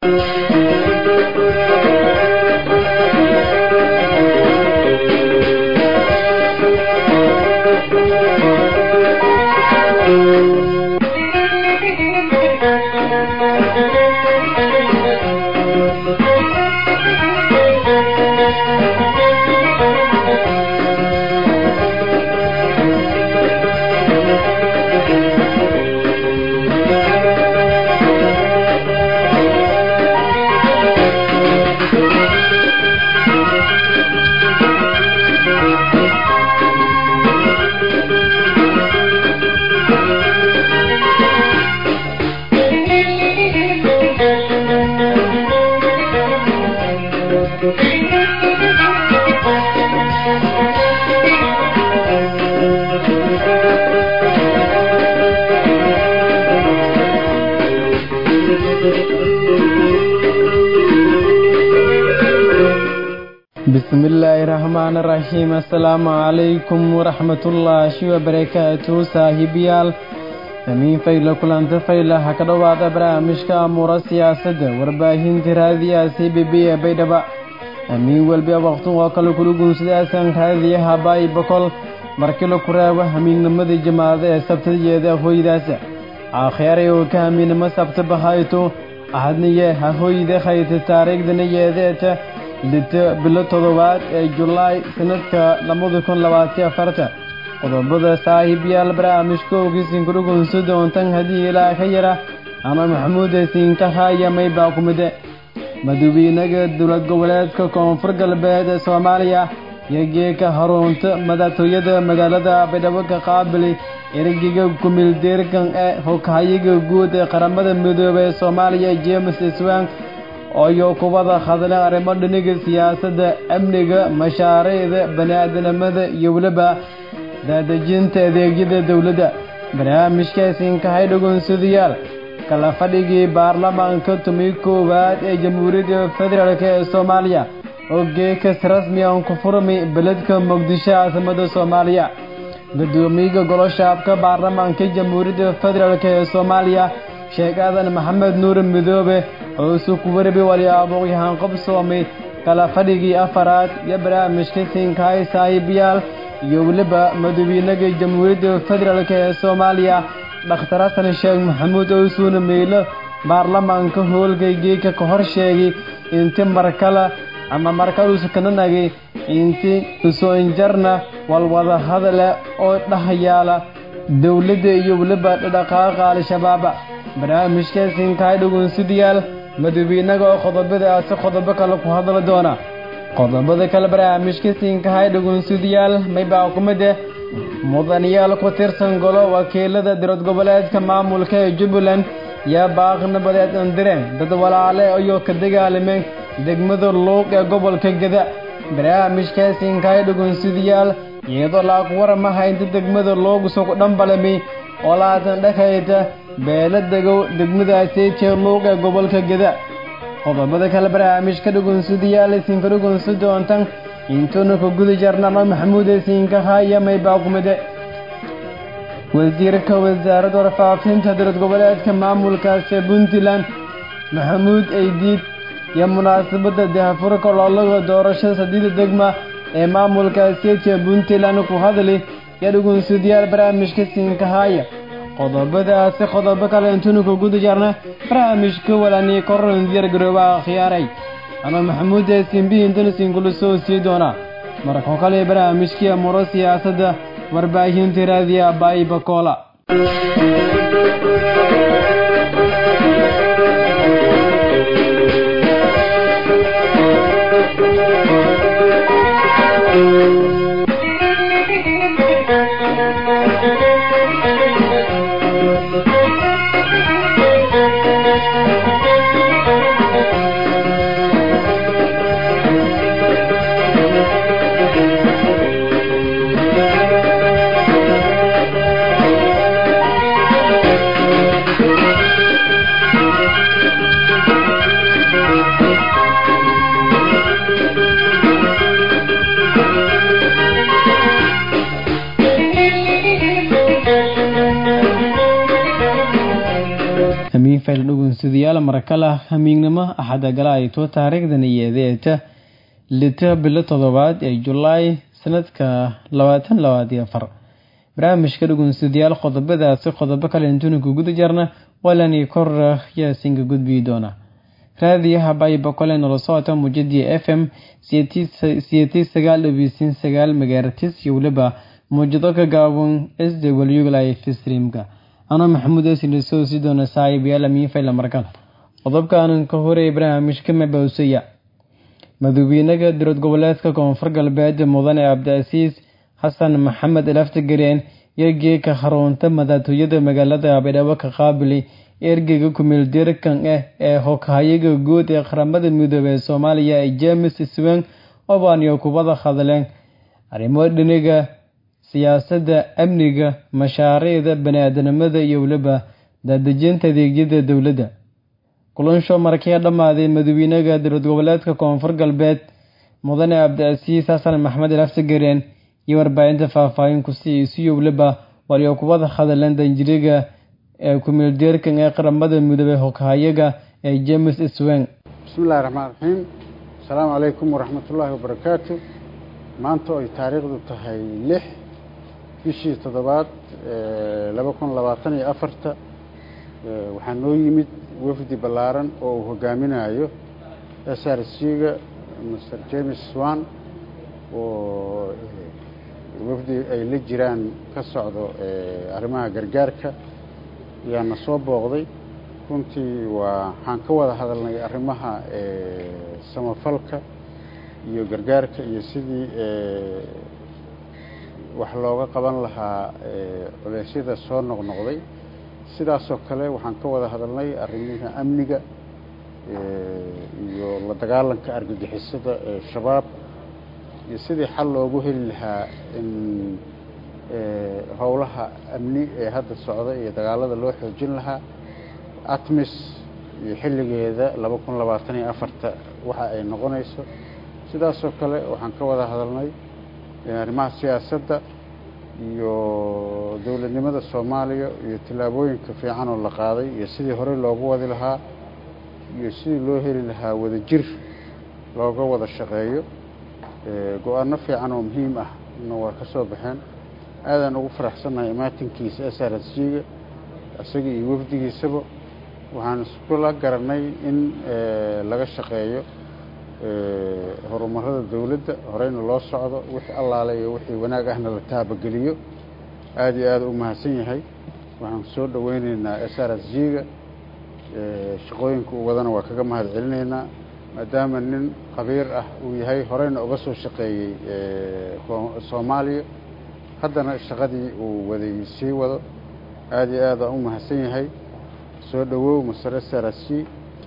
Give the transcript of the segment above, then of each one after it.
bismillaahi raxmaan raxiim assalaamu calaykum waraxmatullaahi wabarakaatu saaxiibayaal damiin fayla kulanta fayla ha ka dhowaada barnaamijka amuura siyaasadda warbaahinta raadiyaha c b b ee baydhaba amiin welba waqtun oo kale kula guunsadaasan raadiyaha baay bokol markila ku reebo hamiignimada jamaacada ee sabtayeeda hoydaasa aakheeray oo ka hamiignimo sabta bahayto ahadniye ha hoyda khayta taariikhdana yeedeeta lito bilo toddobaad ee julaay sanadka labada kun labaatiyo afarta qodobada saaxiibyaal barnaamijka ogisin kudhugunsa doontan haddii ilaa ka yara ama maxamuud siinkahaaya maybaa ku mide madawiinaga dowlad goboleedka koonfur galbeed ee soomaaliya iyo geeka harunta madaxtooyada magaalada baydhabo ka qaabili ergiga kumildeerkan ee hoghayiga guud ee qaramada midoobay ee soomaaliya james iswang iyo kubada hadleen arrimo dhiniga siyaasadda amniga mashaariicda bani-aadanimada iyo weliba daadejinta adeegyada dowladda barnaamijkaasinkahay dhugunsadayaal kala fadhigii baarlamaanka tumi koowaad ee jamhuuriyadda federaalk ee soomaaliya oo geekas rasmi aan ku furmi beledka muqdisho caasimada soomaaliya gudoomiyaga goloshaabka baarlamaanka jamhuuriyadda federaalk ee soomaaliya sheekh aadan maxamed nuur midoobe oo isu ku warbi waliyaaboqyahaan qabsoomay kala fadhigii afaraad iyo barnaamijka siinkahay saaxiibayaal iyo weliba madawiinaga jamhuuriyadda federaalk ee soomaaliya dhakhtar xasan sheekh maxamuud oo isuuna meylo baarlamaanka hoolkay geeka ka hor sheegay inti markale ama markaluusa kana nagay inti isu-injarna walwada hadale oo dhahyaala dowladda iyo weliba dhaqaaqa al-shabaaba barnaamijkaasinkahay dhugunsidayaal madawiinaga oo qodobadaasi qodobo kale ku hadli doona qodobada kale barnaamijka siinkahay dhugunsidayaal maybaa ku mid eh mudanayaal ku tirsan golo wakiilada dowlad goboleedka maamulka ee jubbaland yaa baaqi nabadeed andireen dad walaale ayuu ka dagaalameen degmada luuq ee gobolka geda barnaamijkaasinkahay dhugunsidayaal iyadoo laaq waramaha inta degmada loogu sugu dhambalami oo laatan dhakayta beela degow degmadaasiijee luuq ee gobolka geda qodobada kale barnaamijka dhugunsadayaal isinka dhugunsa doontan intuuna ka guda jarnama maxamuud siinka haya maybaa kumide wasiirka wasaaradda warfaafinta dowlad goboleedka maamulkaasi puntland maxamuud aydiid iyo munaasabada dahafurka loolaga doorashada sadiida degma ee maamulkaasiijee puntland ku hadli iyo dhugunsadayaal barnaamijka siinka haya qodobadaasi qodobo kale intuuna ka guda jarna barnaamijka walani koron diyar garoobaha khiyaaray ama maxamuud eesinbi intana sinkula soo sii doonaa markoo kale barnaamijkii amuro siyaasadda warbaahinta raadiya baayi bakoola markale hamiignimo axada gala ay too taariikhdan iyeedeeta lita bilo toddobaad ee julaay sanadka labaatan labaadiyo afar barnaamijka dhugunsidayaal qodobadaasi qodobo kale intuunanka guda jarna walani kor yaasinka gudbii doona raadiyaha baybakole nala socota muujadii f m siyatii sagaal dhabiisin sagaal megaartis iyo weliba muujado ka gaaban s w life streamka anoo maxamuud esina soo sii doona saaxiibayaal amiinfayla markale qodobkaanan ka horey barnaamijka mabawsaya madaxweynaha dowlad goboleedka koonfur galbeed mudane cabdicasiis xasan maxamed laftagareen iyo geeka xarunta madaxtooyada magaalada baydhabo ka qaabili ergeyga kumeeldirkan ah ee hoghayaga guud ee qaramada midoobey ee soomaaliya ee james swen obanyo kubada hadleen arrimo dhiniga siyaasadda amniga mashaariicda bani-aadanimada iyo weliba daadejinta adeegyada dowladda kulansho markii dhammaaday madaxweynaha dowlad goboleedka koonfur galbeed mudane cabdicasiis xasan maxamed laftagareen iyo warbaahinta faahfaahin kusii isiyo weliba walyo kubada hadleen danjiriga ee kumeeldeerkan ee qaramada midoobey hoghayaga ee james swen bismillahi raxmaan raxiim asalaamu calaykum waraxmatullaahi wabarakaatu maanta oo ay taariikhdu tahay lix bishii toddobaad laba kun labaatan iyo afarta waxaa noo yimid wafdi ballaaran oo uu hogaaminayo s r c-ga master james swan oo wafdi ay la jiraan ka socdo arrimaha gargaarka ayaana soo booqday runtii waa waxaan ka wada hadalnay arrimaha samafalka iyo gargaarka iyo sidii wax looga qaban lahaa culeysyada soo noqnoqday sidaasoo kale waxaan ka wada hadalnay arrimaha amniga iyo la dagaalanka argagixisada ee shabaab iyo sidii xal loogu heli lahaa in howlaha amni ee hadda socda iyo dagaalada loo xoojin lahaa atmis iyo xilligeeda laba kun labaatan iyo afarta waxa ay noqonayso sidaasoo kale waxaan ka wada hadalnay arrimaha siyaasadda iyo dowladnimada soomaaliya iyo tillaabooyinka fiican oo la qaaday iyo sidii horey loogu wadi lahaa iyo sidii loo heli lahaa wadajir looga wada shaqeeyo go-aano fiican oo muhiim ah na waa ka soo baxeen aadaan ugu faraxsannahay imaatinkiisa s r s g-ga isaga iyo wafdigiisaba waxaan iskula garanay in laga shaqeeyo horumarada dowladda horeyna loo socdo wixii allaale iyo wixii wanaag ahna la taabageliyo aada iyo aada u mahadsan yahay waxaan soo dhoweyneynaa s r s g-ga shaqooyinka uu wadana waa kaga mahad celinaynaa maadaama nin khabiir ah uu yahay horeyna uga soo shaqeeyey soomaaliya haddana shaqadii uu waday sii wado aada iyo aada u mahadsan yahay soo dhowow masare sarasi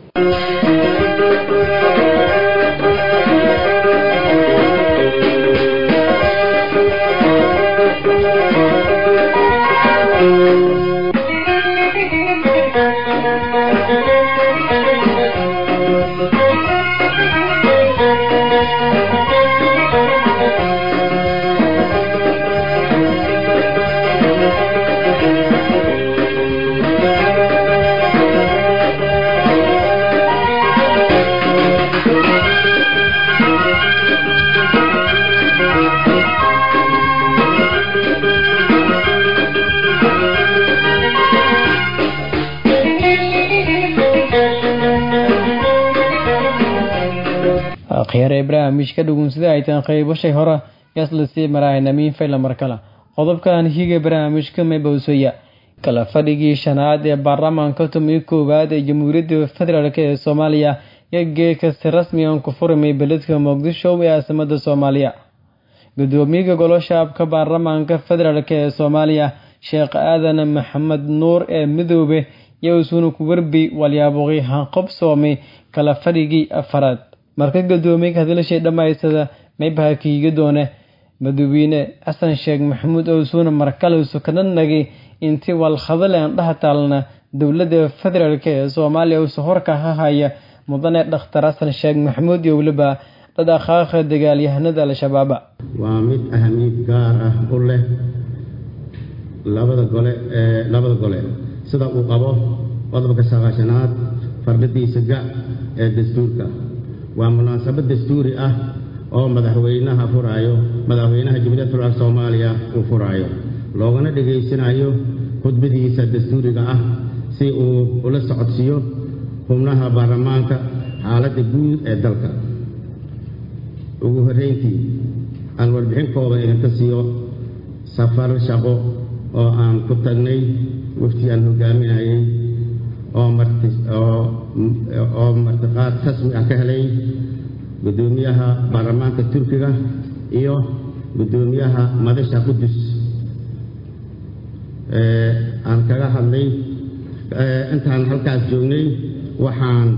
khyaare barnaamijka dhugunsida ay tahan qaybashay hore yaslasii maraahynamiin fayla markale qodobkan higa barnaamijka mabowsaya kala fadhigii shanaad ee baarlamaanka tomiyo koowaad ee jamhuuriyadda federaalk ee soomaaliya iyo geeka si rasmigan ku furmay beledka muqdisho ee caasimada soomaaliya gudoomiyaha goloshaabka baarlamaanka federaalk ee soomaaliya sheekh aadan maxamed nuur ee midoobe iyo isuuna ku warbi walyaaboqi hanqobsoomay kala fadhigii afaraad marka gadoomiyaga hadlashay dhammaystada maybaha kiiga doone madaxweyne xasan sheekh maxamuud owsuuna markale sukanadnagi intii walkhadaleen dhaha taalna dowladda federaalk ee soomaaliya usu horka ha haya mudane dhakhtar xasan sheekh maxamuud iyo weliba dhadhaqaaqa dagaalyahanada al-shabaaba waa mid ahamiid gaar ah u leh labada gole ee labada gole sida uu qabo qodobka sagaashanaad fardhadiisa ga ee dastuurka waa munaasabad dastuuri ah oo madaxweynaha furaayo madaxweynaha jamhuuriyadda federaalk soomaaliya uu furaayo loogana dhegaysanayo khudbadiisa dastuuriga ah si uu ula socodsiiyo xubnaha baarlamaanka xaaladda guud ee dalka ugu horrayntii aan warbixin kooban idinka siiyo safar shaqo oo aan ku tagnay wafti aan hogaaminayay oo marti oo martiqaad rasmi ah ka helay guddoomiyaha baarlamaanka turkiga iyo guddoomiyaha madasha qudus aan kaga hadlay intaan halkaas joognay waxaan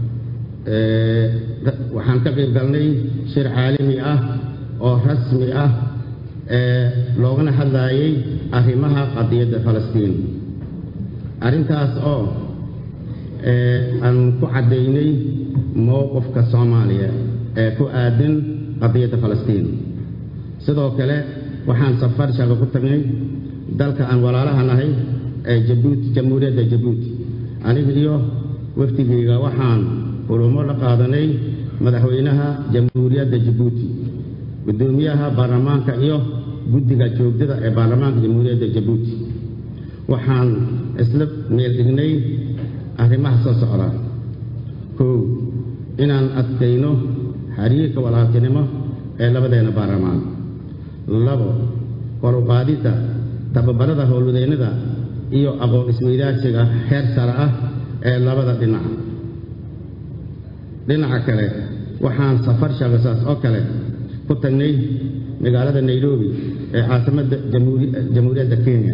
waxaan ka qayb galnay shir caalami ah oo rasmi ah loogana hadlaayay arrimaha qadiyadda falastiin arrintaas oo aan ku caddaynay mowqifka soomaaliya ee ku aadan qadiyadda falastiin sidoo kale waxaan safar shaqo ku tagnay dalka aan walaalaha nahay ee jabuuti jamhuuriyadda jabuuti aniga iyo waftigeyga waxaan kulamo la qaadanay madaxweynaha jamhuuriyadda jabuuti guddoomiyaha baarlamaanka iyo guddiga joogdada ee baarlamaanka jamhuuriyadda jabuuti waxaan isla meel dhignay arrimaha soo socda kow inaan adkayno xiriirka walaaltinimo ee labadeena baarlamaan labo koruqaadidda tababarada howlwadeennada iyo aqoon isweydaarsiga heer sare ah ee labada dhinac dhinaca kale waxaan safar shaqasaas oo kale ku tagnay magaalada nairobi ee caasimadda jamhuuriyadda kenya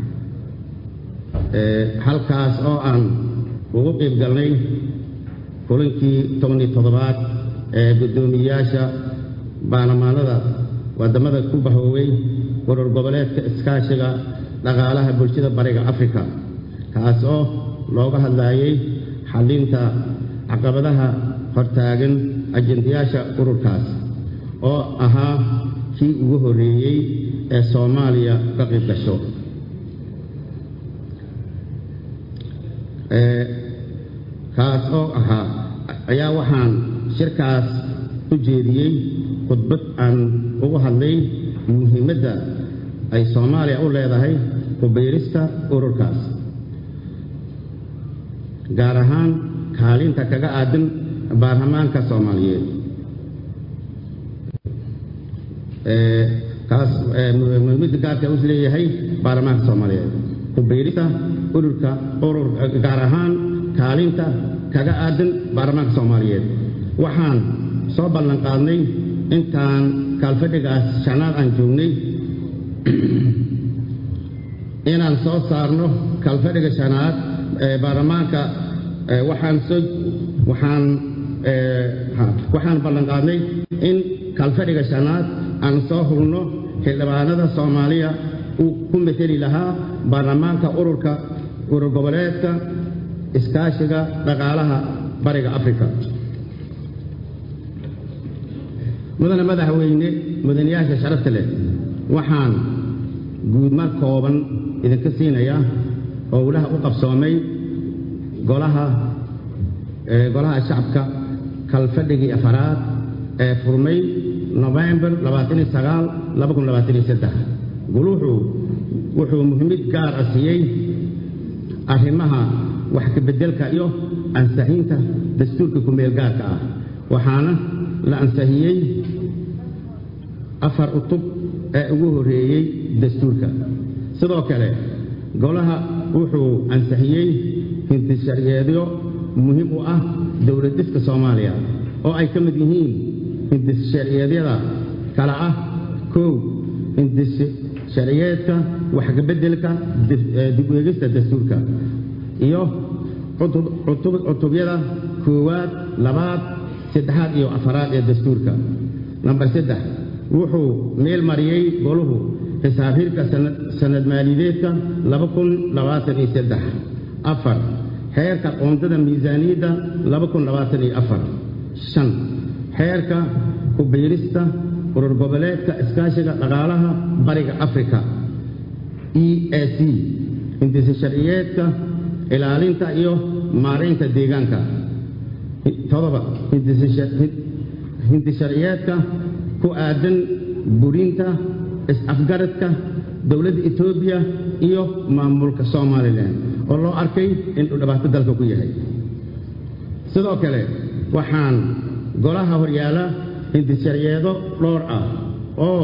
halkaas oo aan ugu qiib galnay kulankii tobaniyo toddobaad ee guddoomiyayaasha baarlamaanada waddamada ku bahooway urur goboleedka iskaashiga dhaqaalaha bulshada bariga afrika kaas oo looga hadlaayay xallinta caqabadaha hortaagan ajendayaasha ururkaas oo ahaa kii ugu horreeyey ee soomaaliya ka qayb gasho kaas oo ahaa ayaa waxaan shirkaas u jeediyey khudbad aan ugu hadlay muhiimadda ay soomaaliya u leedahay kubiirista ururkaas gaar ahaan kaalinta kaga aadan baarlamaanka soomaaliyeed kaas muhiimadda gaarka u leeyahay baarlamaanka soomaaliyeed kubiirista ururka urur gaar ahaan kaalinta kaga aadan baarlamaanka soomaaliyeed waxaan soo ballan qaadnay intaan kaalfadhigaas shanaad aan joognay inaan soo saarno kaalfadhiga shanaad ee baarlamaanka waxaan soo waxaan waxaan ballan qaadnay in kaalfadhiga shanaad aan soo hulno xildhibaanada soomaaliya uu ku mateli lahaa baarlamaanka ururka urur goboleedka iskaashiga dhaqaalaha bariga afrika mudane madaxweyne mudanayaasha sharafta leh waxaan guudmar kooban idinka siinayaa howlaha u qabsoomay golaha golaha shacabka kalfadhigii afaraad ee furmay nofembar guluuxu wuxuu muhiimid gaar ah siiyey arrimaha wax kabeddelka iyo ansaxiinta dastuurka kumeel gaarka ah waxaana la ansixiyey afar cutub ee ugu horreeyey dastuurka sidoo kale golaha wuxuu ansixiyey hindissharciyeedyo muhiim u ah dowlad dhiska soomaaliya oo ay ka mid yihiin hindissharciyeedyada kale ah kow hindissharciyeedka waxkabeddelka dib eegista dastuurka iyo cutubyada koowaad labaad saddexaad iyo afaraad ee dastuurka namber saddex wuxuu meel mariyey goluhu xisaabhirka sanad maaliyadeedka laba kun labaatan iyo saddex afar xeerka qoondada miisaaniyadda laba kun labaatan iyo afar shan xeerka ku-biirista urur goboleedka iskaashiga dhaqaalaha bariga afrika e a c hindisa sharciyeedka ilaalinta iyo maaraynta deegaanka todoba hindisharciyeedka ku aadan burinta is-afgaradka dowladda etoobiya iyo maamulka somalilan oo loo arkay inuu dhibaato dalka ku yahay sidoo kale waxaan golaha horyaala hindisharciyeedo dhowr ah oo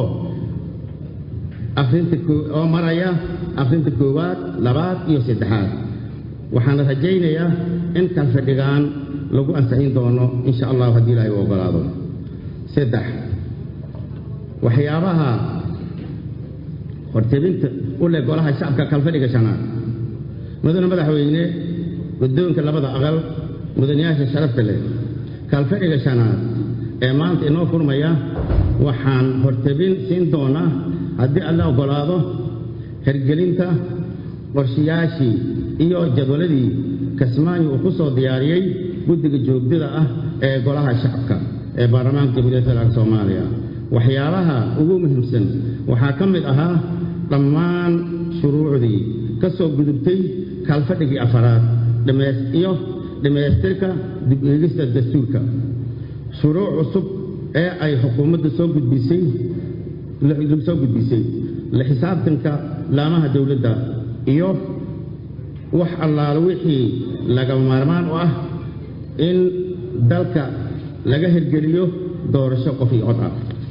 oo maraya akhrinta koowaad labaad iyo saddexaad waxaana rajaynayaa in kalfadhigaan lagu ansixin doono insha allahu haddii ilaahay u ogolaado saddex waxyaabaha hortebinta u leh golaha shacabka kalfadhiga shanaad mudane madaxweyne guddoonka labada aqal mudanayaasha sharafta leh kalfadhiga shanaad ee maanta inoo furmaya waxaan hortebin siin doonaa haddii alla ogolaado hergelinta qorshayaashii iyo jadwaladii kasmaayo uu ku soo diyaariyey guddiga joogdada ah ee golaha shacabka ee baarlamaanka jamhuuriyadda federaalk soomaaliya waxyaabaha ugu muhiimsan waxaa ka mid ahaa dhammaan shuruucdii ka soo gudubtay kaalfadhigii afaraad iyo dhammaystirka dib eegista dastuurka shuruuc cusub ee ay xukuumadda soo gudbisay soo gudbisay la xisaabtanka laamaha dowladda iyo wax allaalo wixii lagama maarmaan u ah in dalka laga hirgeliyo doorasho qof iyo cod ah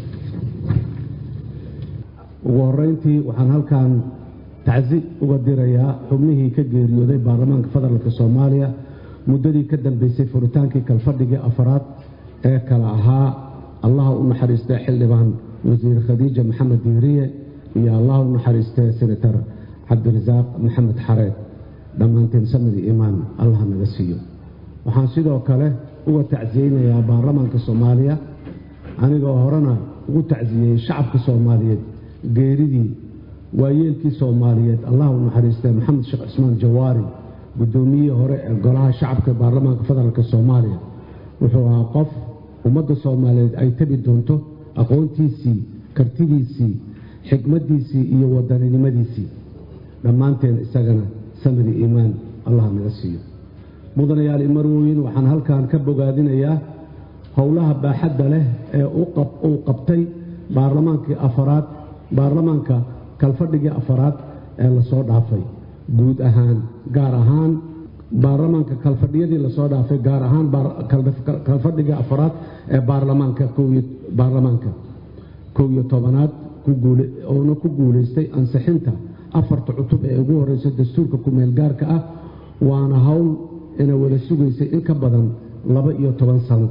ugu horrayntii waxaan halkan tacsi uga dirayaa xubnihii ka geeriyooday baarlamaanka federaalk soomaaliya muddadii ka dambaysay furitaankii kalfadhigii afaraad ee kala ahaa allaha u naxariistee xildhibaan wasiir khadiija maxamed diiriye iyo allaha u naxariistee senator cabdirasaaq maxamed xareed dhammaanteen samadi iimaan allah naga siiyo waxaan sidoo kale uga tacsiyeynayaa baarlamaanka soomaaliya anigoo horena ugu tacsiyeyey shacabka soomaaliyeed geeridii waayeelkii soomaaliyeed allah u naxariistee maxamed sheekh cismaan jawaari guddoomiyihii hore ee golaha shacabka baarlamaanka federaalk soomaaliya wuxuu ahaa qof ummadda soomaaliyeed ay tabi doonto aqoontiisii kartidiisii xikmaddiisii iyo wadaninimadiisii dhammaanteen isagana samadi iimaan allah naga siiyo mudanayaal imarwooyin waxaan halkan ka bogaadinayaa howlaha baaxadda leh ee uu qabtay baarlamaankii afaraad baarlamaanka kalfadhigii afaraad ee lasoo dhaafay guud ahaan gaar ahaan baarlamaanka kalfadhiyadii lasoo dhaafay gaar ahaan kalfadhigii afaraad ee baarlamaanka baarlamaanka kow iyo tobanaad oona ku guulaystay ansixinta afarta cutub ee ugu horreysa dastuurka kumeel gaarka ah waana howl ina wada sugaysay in ka badan laba iyo toban sano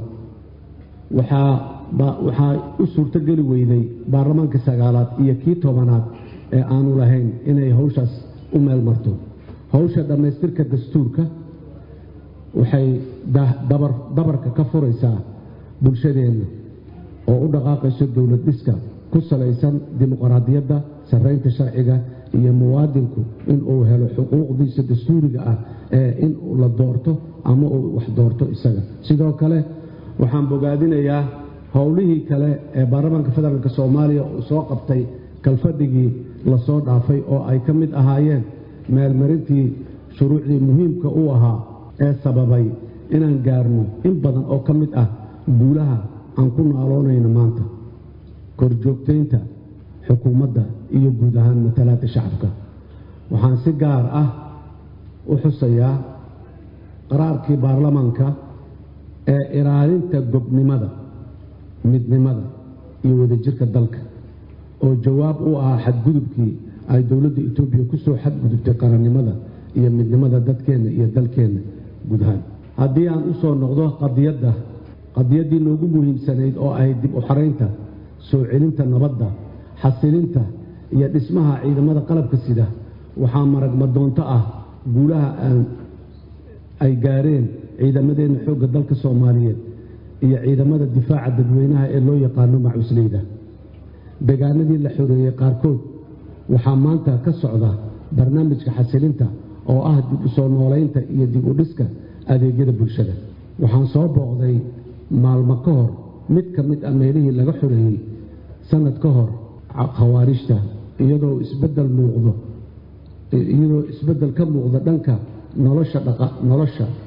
waxaa u suurtogeli weyday baarlamaankii sagaalaad iyo kii tobanaad ee aanu lahayn inay hawshaas u meel marto hawsha dhammaystirka dastuurka waxay dabarka ka furaysaa bulshadeenna oo u dhaqaaqayso dowlad dhiska ku salaysan dimuqraadiyadda sarraynta sharciga iyo muwaadinku inuu helo xuquuqdiisa dastuuriga ah ee in la doorto ama uu wax doorto isaga sidoo kale waxaan bogaadinayaa howlihii kale ee baarlamaanka federaalk soomaaliya uu soo qabtay kalfadhigii lasoo dhaafay oo ay ka mid ahaayeen meelmarintii shuruucdii muhiimka u ahaa ee sababay inaan gaarno in badan oo ka mid ah guulaha aan ku naaloonayno maanta korjoogtaynta xukuumadda iyo guud ahaan matalaadda shacabka waxaan si gaar ah u xusayaa qaraarkii baarlamaanka ee ilaalinta gobnimada midnimada iyo wadajirka dalka oo jawaab u ahaa xadgudubkii ay dowladda etoobiya ku soo xadgudubtay qarannimada iyo midnimada dadkeenna iyo dalkeenna guud ahaan haddii aan u soo noqdo qadiyadda qadiyaddii noogu muhiimsanayd oo ahayd dib u xaraynta soo celinta nabadda xasilinta iyo dhismaha ciidamada qalabka sida waxaa maragmadoonto ah guulaha ay gaareen ciidamadeenna xoogga dalka soomaaliyeed iyo ciidamada difaaca dadweynaha ee loo yaqaano macusleyda deegaanadii la xoreeyey qaarkood waxaa maanta ka socda barnaamijka xasilinta oo ah dib u soo noolaynta iyo dib u dhiska adeegyada bulshada waxaan soo booqday maalmo ka hor mid ka mid ah meelihii laga xoreeyey sanad ka hor khawaarijta iyadoo isbedel muuqdo iyadoo isbeddel ka muuqda dhanka nolosha dhaqa nolosha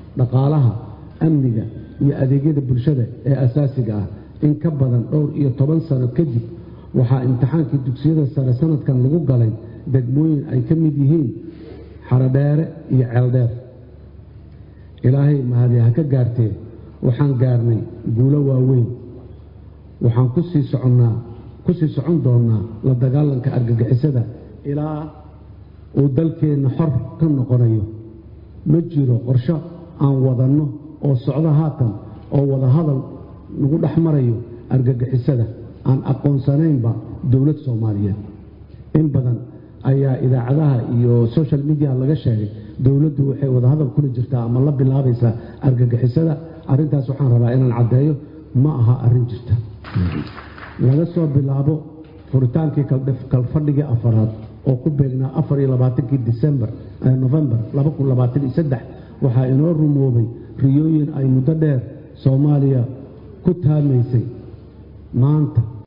dhaqaalaha amniga iyo adeegyada bulshada ee asaasiga ah in ka badan dhowr iyo toban sano kadib waxaa imtixaankii dugsiyada sare sanadkan lagu galay degmooyin ay ka mid yihiin xarodheere iyo ceeldheer ilaahay mahadi ha ka gaartee waxaan gaarnay guulo waaweyn waxaan kusii soconnaa ku sii socon doonnaa la dagaalanka argagixisada ilaa uu dalkeenna xor ka noqonayo ma jiro qorsho aan wadanno oo socdo haatan oo wadahadal nagu dhex marayo argagixisada aan aqoonsanaynba dowlad soomaaliyeed in badan ayaa idaacadaha iyo social media laga sheegay dowladdu waxay wadahadal kula jirtaa ama la bilaabaysaa argagixisada arrintaas waxaan rabaa inaan caddeeyo ma aha arrin jirta laga soo bilaabo furitaankii kalfadhigii afaraad oo ku beegnaa afar iyo labaatankii disembar nofembar laba kun labaatan iyo saddex waxaa inoo rumoobay riyooyin ay muddo dheer soomaaliya ku taamaysay maanta